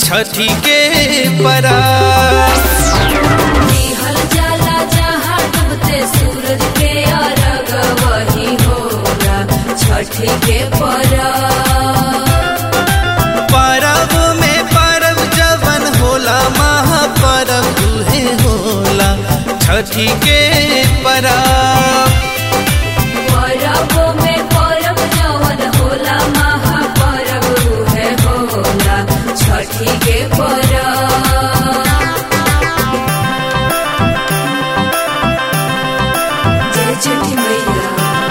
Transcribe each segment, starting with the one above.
छठी के परा निहल जाला जहाँ डूबते सूरज के अरग वही होला छठी के परब परब में परब जवन होला महापरब उहे होला छठी के परब परब में परब जवन होला महापरब उहे होला छठी के परब जय छठी मैया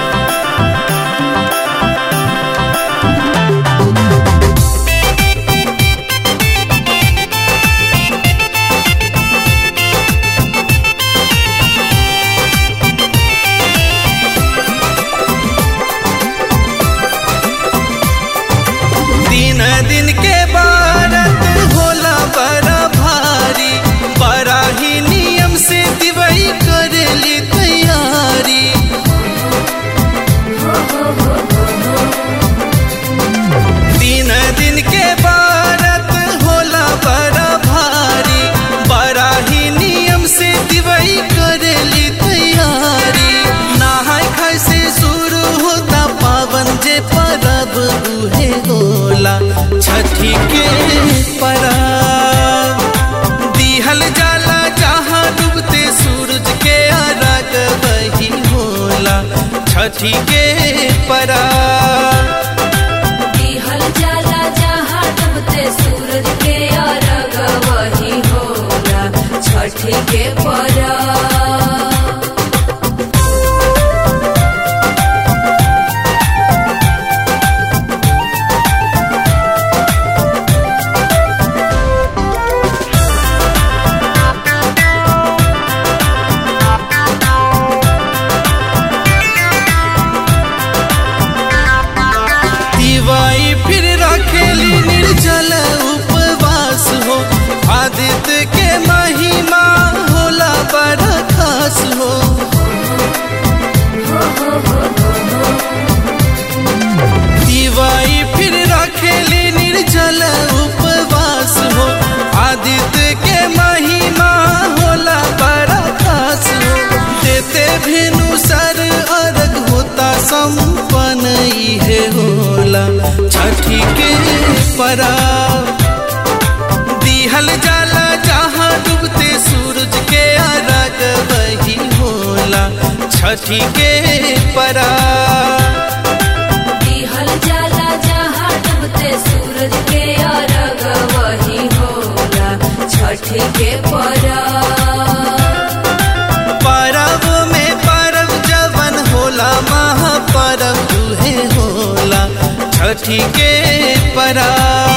दिन दिन के बारत होला बड़ा भारी बड़ा ही नियम से दिवई करेली तैयारी दिन दिन के बारत होला बड़ा भारी बड़ा ही नियम से दिवई करेली तैयारी नहाय खाय से शुरू होता पावन जे परब उहे होला छठी के परब दिहल जाला जहाँ डूबते सूरज के अरग वही होला छठी के परब दिहल जाला जहाँ डूबते सूरज के अरग वही होला छठी के परब दिवाई फिर रखेली निर्जल उपवास हो आदित्य के महिमा होला बड़ा खास हो दिवाई फिर रखेली निर्जल उपवास हो आदित्य के महिमा होला बड़ा खास हो देते भेनु सर अर्घ होता संपन्न इहे होला छठी के पराब दिहल जाला जहाँ डूबते सूरज के अर्घ वही होला छठी के पराब दिहल जाला जहाँ डूबते सूरज के अरग वही होला छठी के परब परब में परब जवन होला महापरब उहे होला छठी के परब